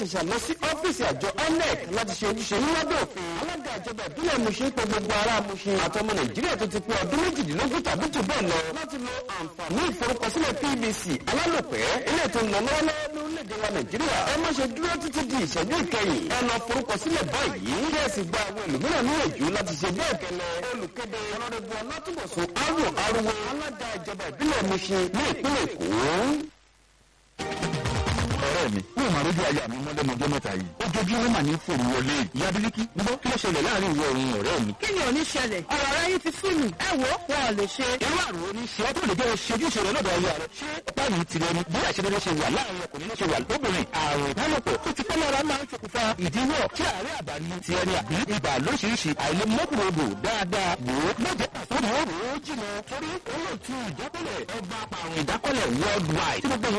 ṣẹ̀ṣẹ̀ lọ sí ọ́fíìsì àjọ INEC láti ṣe ojúṣe yín lábẹ́ òfin. alága ìjọba ìbílẹ̀ Mushin pé gbogbo ará Mushin àtọmọ Nàìjíríà tó ti pé ọdún méjìdínlógún tàbí jù bẹ́ẹ̀ lọ láti lo àǹfààní ìforúkọsílẹ̀ PVC alálòpẹ́ ilé tó ń lọ lọ́wọ́lọ́wọ́ lórílẹ̀‐èdè wa Nàìjíríà. ẹ má ṣe dúró títí di ìṣẹ́jú ìkẹyìn. ẹ lọ forúkọsílẹ̀ báyìí. kí ẹ sì gba àwọn ẹlòmíràn níyànjú láti ṣe bẹ́ẹ̀ kẹlẹ́. olùkéde ọlọ́dẹ̀bù ọlátúbọ̀sùn arò arúgbó alága ìjọba ìbílẹ̀ Mushin ní ìpínlẹ̀ Èkó ọ̀rẹ́ mi ní ìmọ̀ àrójú ayé mi mọ́lẹ́mọjọ́ mẹ́ta yìí ojoojúmọ́ mà ní fòrò wọlé ìyá bíríkì níbo kí ló ṣẹlẹ̀ láàrin ìwọ òun ọ̀rẹ́ mi. kí ni ò ní ṣẹlẹ̀ ọ̀rọ̀ rẹ yìí ti sún mi ẹ wo wọn ò lè ṣe. irú àrùn oní ṣe ọ́ tó lè jẹ́ ṣojú ìṣòro lọ́dọ̀ ayé rẹ̀ ṣé ọ̀pá yìí ti rẹni bí àṣeyọrí ṣe wà láàrin ọkùnrin ló ṣe wà lóbìnrin àrùn ìbálòpọ̀ tó ti pẹ́ lára máa ń ṣokùnfà ìdíwọ́ tí àárẹ̀ àbáni ti ẹni àbí ibà lóṣìṣì àìlèmọ́kùnrodò dáadáa wò ó lọ́jọ́ àtúndì ó rò ó jìnà torí ó lè tún ìdákọ́lẹ̀ ọba àpàrùn ìdákọ́lẹ̀ worldwide tí gbogbo